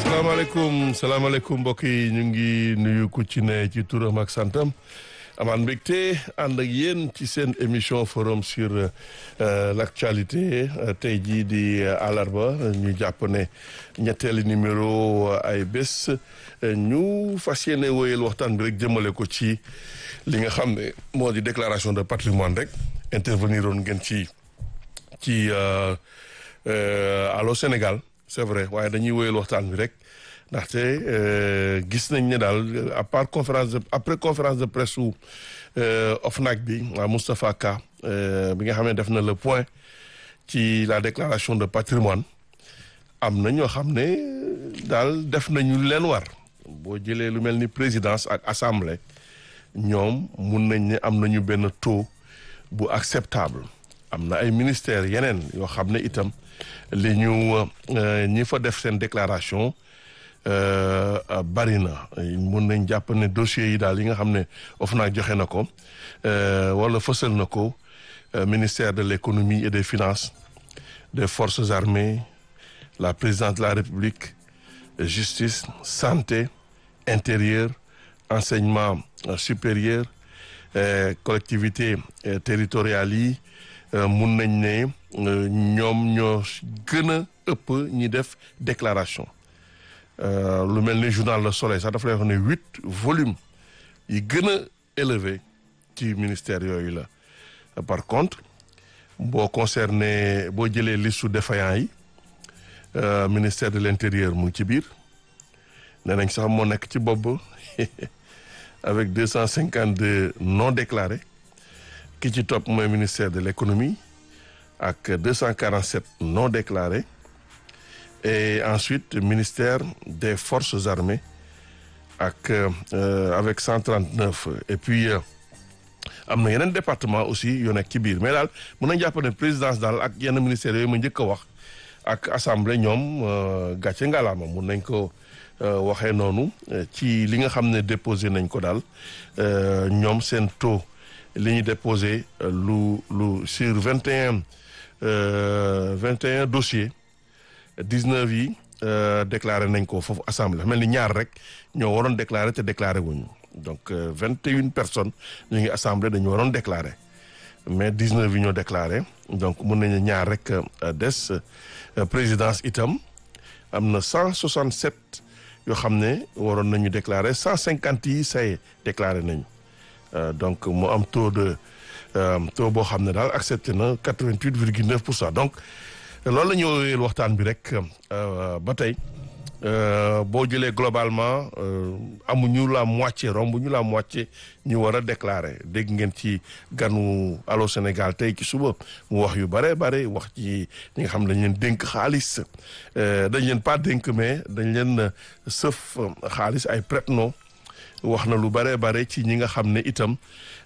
salaamaaleykum salaamaaleykum mbokk yi ñu ngi nuyu ku ci ne ci turam ak santam amaan mbégte ànd ak yéen ci seen émission forum sur l' actualité tey jii di àllarba ñu jàpp ne ñetteeli numéro ay bés ñu fas yéene wóyal waxtaan bi rek jëmale ko ci li nga xam ne moo di déclaration de patrimoine rek intervenir oon ngeen ci ci Allô Sénégal c'est vrai waaye dañuy wóyal waxtaan bi rek ndaxte gis nañ ne daal à part conférence de après conférence de presse su OFNAC bi waa Moustapha Ka bi nga xam ne def na le point ci la déclaration de patrimoine am na ñoo xam ne daal def nañu leen war boo jëlee lu mel ni présidence ak assemblée ñoom mun nañ ne am nañu benn taux bu acceptable am na ay ministères yeneen yoo xam ne itam li ñu ñi fa def seen déclaration bari na mun nañ jàpp ne dossiers yi daal yi nga xam ne OFNAC joxe na ko wala fësal na ko ministère de l'économie et des finances des forces armées la présidence de la République justice santé intérieur enseignement supérieur collectivités territoriales yi mun nañ ne ñoom ñoo gën a ëpp ñi def déclaration lu mel ni journal Le Soleil sax dafa lay wax ne huit volumes yi gën a élevé ci ministère yooyu la par contre boo concerné boo jëlee listu défaillant yi ministère de l'intérieur mu ngi ci biir nee nañ sax moo nekk ci bopp avec deux cent cinquante deux non déclarés ki ci topp mooy ministère de l'économie ak deux cent quarante sept non déclarés et ensuite ministère des forces armées ak avec cent trente neuf et puis am na yeneen département aussi yoo nekk ci biir mais daal mun nañ jàpp ne présidence daal ak yenn ministères yooyu ma njëkk a wax ak assemblée ñoom gàcce ngalaama mun nañ ko waxee noonu ci li nga xam ne déposé nañ ko daal ñoom seen taux li ñu déposé lu lu sur vingt et un vingt et un dossiers dix-neuf yi déclaré nañ ko foofu assemblée mel ni ñaar rek ñoo waroon déclaré te déclaré wuñu donc vingt et une personnes ñu ngi assemblée dañu waroon déclaré mais dix-neuf yi ñoo déclaré donc mun nañu ñaar rek des présidence itam am na cent soixante-sept yoo xam ne waroon nañu déclaré cent cinquante yi say déclaré nañu donc mu am taux de taux boo xam ne daal accepté na quatre-vingt-huit virgule neuf pour cent donc loolu la ñu woowee waxtaan bi rek ba tey boo jëlee globalement amuñu la moitié romb ñu la moitié ñu war a déclarer dégg ngeen ci ganu Allô Sénégal tey ci suba mu wax yu bare bare wax ci ñi nga xam ne dañ leen dénk xaalis dañ leen pas dénk mais dañ leen sëf xaalis ay prête-nom wax na lu bare bare ci ñi nga xam ne itam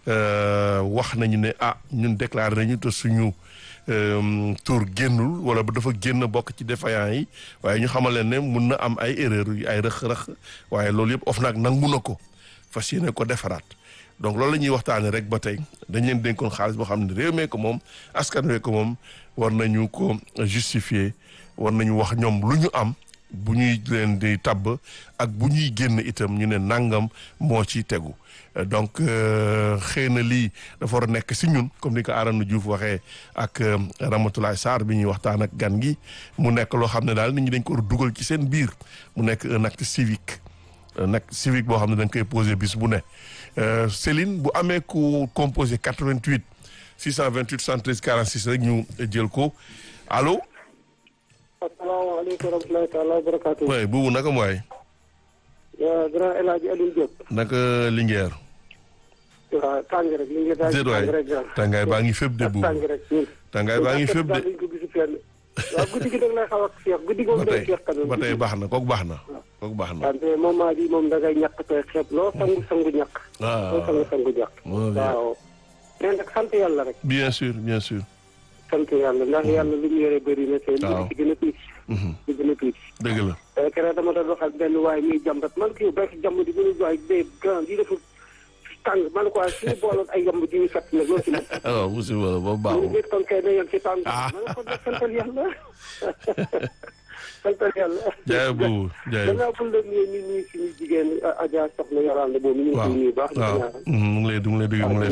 wax nañu ne ah ñun déclaré nañu te suñu tour génnul wala ba dafa génn bokk ci défaillant yi waaye ñu xamal leen ne mun na am ay erreur yu ay rëq-rëq waaye loolu yëpp OFNAC nangu na ko fas yéene ko defaraat donc loolu la ñuy waxtaanee rek ba tey dañ leen dénkoon xaalis boo xam ne réew mee ko moom askan wee ko moom war nañu ko justifier war nañu wax ñoom lu ñu am bu ñuy leen di tabb ak bu ñuy génn itam ñu ne nangam moo ci tegu donc xëy na lii dafa war a nekk si ñun comme ni ko Arana Diouf waxee ak Ramatoulaye Sarr bi ñuy waxtaan ak gan gi mu nekk loo xam ne daal nit ñi dañ ko war a dugal ci seen biir mu nekk un acte civique un acte civique boo xam ne dañ koy posé bis bu ne Céline bu amee ku composé 88 628 73 46 rek ñu jël ko allo. asalaamaaleykum wa rahmatulahi taala wa barakaatu. waay buubu naka mooy. grand El Hadj Alioune Diop. naka Linguère. waaw tàng rek Linguère daal di tàng rek tàngaay baa ngi fépp de buubu tàng rek ñun. tàngaay baa ngi fépp de. daal ko gisu fenn. waaw guddi gi dag lay xaw a féex guddi gi moom day féex kanam. ba tey baax na kooku baax na. kooku baax na. wante moment bi moom dangay ñàkk tey xeeb loo sangu sangu ñàkk. ah loo sangu sangu ñàkk. waaw. mais nag sant yàlla rek. bien sûr bien sûr. sant yàlla ndax yàlla li mu yore bëri na te li ci gën a tuuti. li gën a tuuti. dëgg la. keroog dama doon wax ak benn waay muy jàmbat man kii bay jàmm di mënu waay day grand yi dafa tàng man ko waaye suñu booloon ay yamb di ñu fett nag loolu ci moom. waaw musiba la boobu ñu baaxul. ngi kon kay na yem ci tàng. Ah. ma ne ko def santal yàlla. santal yàlla. jaay boobu jaay gannaaw bu la nuyee ñu nuyu suñu jigéen Adja Soxna Yorande boobu ñu ngi koy nuyu baax. waaw mu ngi lay mu ngi lay dégg mu ngi lay